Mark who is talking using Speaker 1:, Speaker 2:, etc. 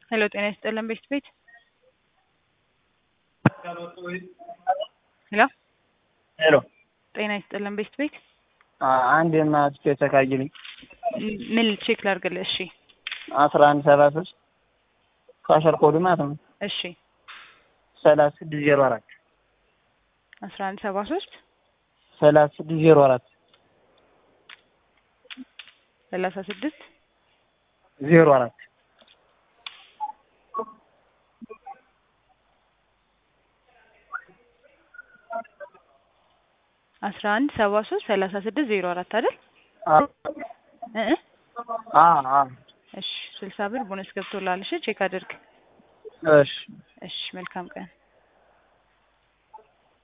Speaker 1: ሄሎ ጤና ይስጥልን ቤት ቤት ሄሎ
Speaker 2: ሄሎ
Speaker 1: ጤና ይስጥልን ቤት ቤት
Speaker 2: አንድ የማትቼ ተካይልኝ
Speaker 1: ምን ቼክ ላድርግልህ? እሺ
Speaker 2: አስራ አንድ ሰባ ሶስት ካሸር ኮዱ ማለት ነው
Speaker 1: እሺ
Speaker 2: ሰላሳ ስድስት ዜሮ አራት
Speaker 1: አስራ አንድ ሰባ ሶስት
Speaker 2: ሰላሳ ስድስት ዜሮ አራት
Speaker 1: ሰላሳ ስድስት
Speaker 2: ዜሮ አራት
Speaker 1: አስራ አንድ ሰባ ሶስት ሰላሳ ስድስት ዜሮ አራት አይደል? እ እ
Speaker 2: አ አ
Speaker 1: እሺ ስልሳ ብር ቦነስ ገብቶልሃል። እሺ ቼክ አድርግ።
Speaker 2: እሺ
Speaker 1: እሺ መልካም ቀን